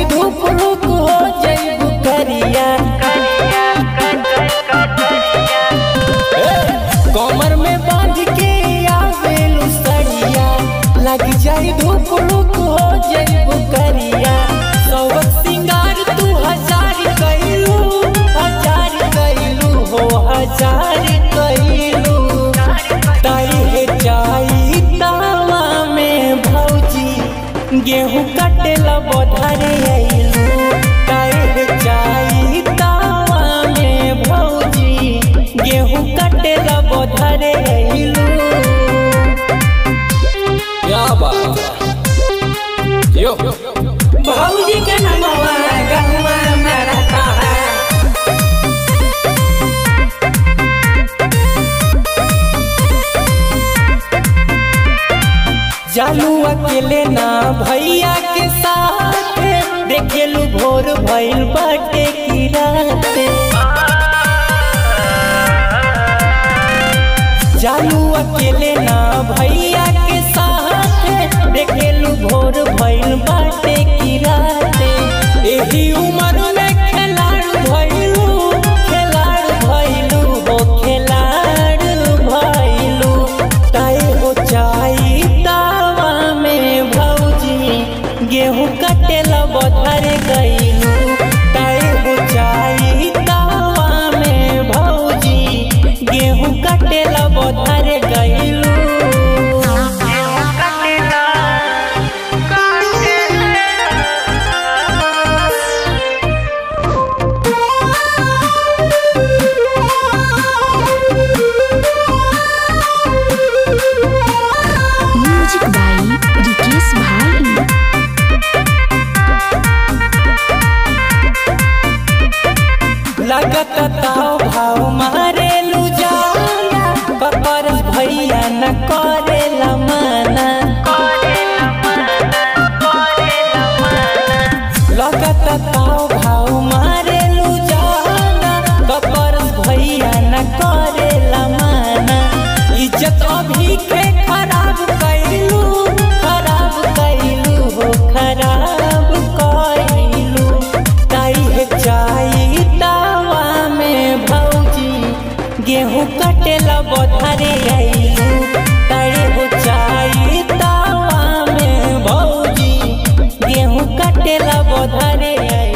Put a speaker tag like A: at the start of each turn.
A: जाई धूप रुक हो जाई बुकरिया कमर में बांध के आवेलू सड़िया लग जाई धूप रुक हो जाई बुकरिया सौक सिंगार तू हजार कैलू हजार कैलू हो हजार कैलू ताई है जाई तावा में भौजी गेहूं कटेला बधारे आइलू ताई है जाई तावा में भौजी गेहूं कटेला बधारे आइलू क्या बात है यो
B: भौजी के नमवा गहुआ में रहता है
A: जालू अकेले ना भैया के साथ देखेलू भोर भइल बाटे की रात जालू अकेले ना भैया के साथ देखेलू भोर भइल बाटे की रात एही उम्र में खिलाड़ भइलू खिलाड़ भइलू हो खिलाड़ भइलू ताई हो चाई तावा में भौजी गेहूं कटेला बधारे गइलू ताई हो चाई तावा में भौजी गेहूं कटेला बधारे गइलू
C: म्यूजिक बाई रिकेश भाई
A: लगत ताव भाव मारे लू जाला कपर भैया न करेला माना लगत ताव भाव मारे लू जाला कपर भैया न करेला माना इज्जत अभी के खराब कैलू खराब कैलू हो खराब कैलू ताई है चाई तावा में भौजी गेहूं कटेला बधारे आइलू ताई हो चाई तावा में भौजी गेहूं कटेला बधारे आइलू